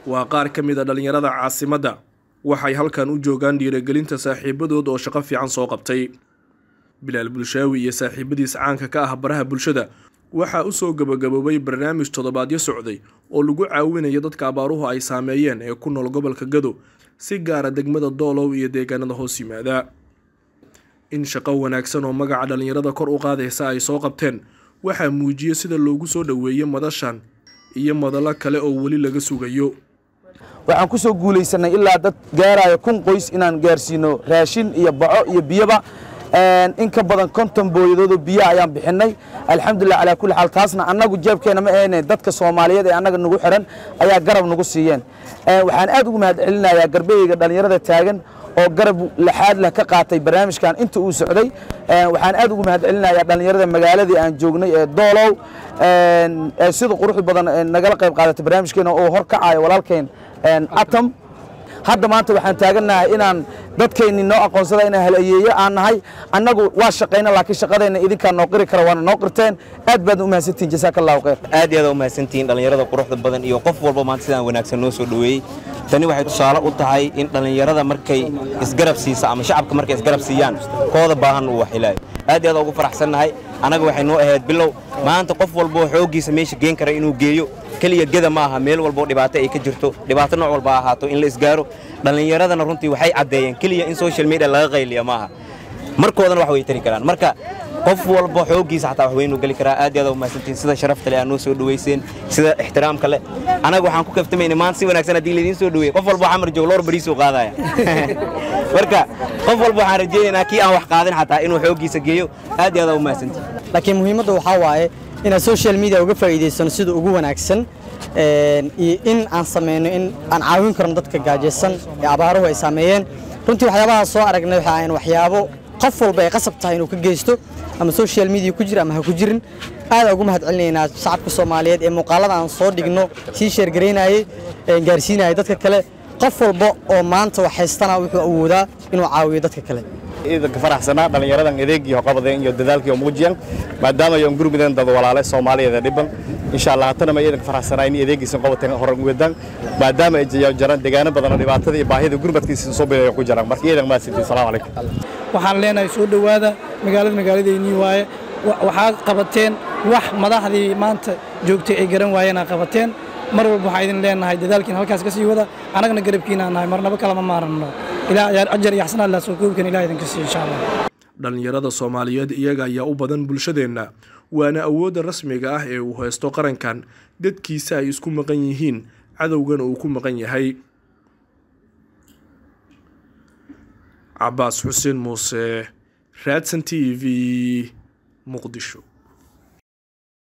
waa qaar ka mid a dhallinyarada caasimadda waxay halkan u joogaan dhiirigelinta saaxiibadood oo shaqo fiican soo qabtay bilaal bulshaawi iyo saaxiibadiis caanka ka ah baraha bulshada waxaa usoo gabagaboobay barnaamij toddobaadyo socday oo lagu caawinayo dadka abaaruhu ay saameeyeen ee ku nool gobolka gado si gaara degmada doolow iyo deegaanada hoos yimaada in shaqo wanaagsan oo magaca dhallinyarada kor u qaadaysa ay soo qabteen waxaa muujiyey sida loogu soo dhoweeyey madashan iyo madallo kale oo weli laga sugayo waxaan ku soo guulaysanay ilaa dad gaaraya kun qoys inaan gaarsiino raashin iyo baco iyo biyoba in ka badan konton booyadoodoo biyaha ayaan bixinay alxamdulilah calaa kulli xaal taasna annagu jeebkeena ma ahayne dadka soomaaliyeed ee annaga nagu xiran ayaa garab nagu siiyeen waxaan aad ugu mahad celinayaa garbeyga dhallinyarada taagan oo garab laxaad leh ka qaatay barnaamijkan inta uu socday waxaan aad ugu mahad celinayaa dhallinyarada magaaladii aan joognay ee doolow sida quruxda badan nagala qayb qaadatay barnaamijkeena oo hor kacayo walaalkeen atom hadda maanta waxaan taagannahay inaan dadkeenni noo aqoonsada inaan halayeeyo aan nahay annagu waa shaqayna laakiin shaqadeenna idinkaa noo qiri kara waana noo qirteen aad baad u mahadsantihin jasaaka allahu khayr aad iyo aad u mahadsantihiin dhallinyarada quruxda badan iyo qof walba maanta sidaan wanaagsan noo soo dhoweeyey tani waxay tusaale u tahay in dhallinyarada markay isgarab siisa ama shacabka markay isgarab siiyaan kooda baahan uu waxilaayo aad iyo aad ugu faraxsannahay annaga waxay noo ahayd bilow maanta qof walboo xooggiisa meesha geen kara inuu geeyo keliya geda ma aha meel walboo dhibaato ay ka jirto dhibaato nooc walba ahaato in la isgaaro dhallinyaradana runtii waxay caddeeyeen keliya in social media laga qayliya ma aha markoodana wax way tari karaan marka qof walba xooggiisa xataa wax weynuu geli karaa aad iyo aad u mahadsantiin sida sharafta leh aad noo soo dhoweyseen sida ixtiraamka leh anaga waxaan ku kaftamayna maanta si wanaagsan haddii laydiin soo dhoweeyey qof walba xamar joog loor bariisuu qaadaya marka qof walba waxaan rajaynaynaa kii aan wax qaadin xataa inuu xooggiisa geeyo aad iyo aad u mahadsantiin laakiin muhiimadda waxaa waaye inaan social media uga faa'iidaysano sida ugu wanaagsan iyo in aan samayno in aan caawin karno dadka gaajaysan ee abaaruhu ay saameeyeen runtii waxyaabaha soo aragnay waxa ahayn waxyaabo qof walba ay qasab tahay inuu ka geysto ama social media ku jira ama ha ku jirin aadaan ugu mahad celinaynaa shacabka soomaaliyeed ee muuqaalada aan soo dhigno sii sheergaraynayey gaarsiinayay dadka kale qof walba oo maanta wax haystana wuxuu awoodaa inuu caawiyo dadka kale ciidanka faraxsanaa dhallinyaradan adeegii qabadeen iyo dadaalkii muujiyeen maadaama ay gurmudeen dad walaale Soomaaliyeed dhiban insha Allah hatana ma ciidanka faraxsanaa in adeegiisan qabateen horan wadaan maadaama ay jiraan deegaano badan oo dhibaatada iyo baahida gurmadkiisa soo bilayo ku jiraan marka ciidan ma sidii salaamu calaykum waxaan leenahay soo dhowaada magaalada magaaladeennii waaye waxaad qabateen wax madaxdii maanta joogtay ay garan waayeen aad qabateen mar walba waxaan idin leenahay dadaalkiin halkaas ka sii wada annagana garabkiina nahay marnaba kalama maaranno ilaa ajar iyo xasanaad laa soo koobkan ilaah idinka siiyo insha allah dhallinyarada soomaaliyeed iyaga ayaa u badan bulshadeenna waana awoodda rasmiga ah ee uu haysto qarankan dadkiisa ay isku maqan yihiin cadowgana uu ku maqan yahay cabaas xuseen muuse raadsan t v muqdisho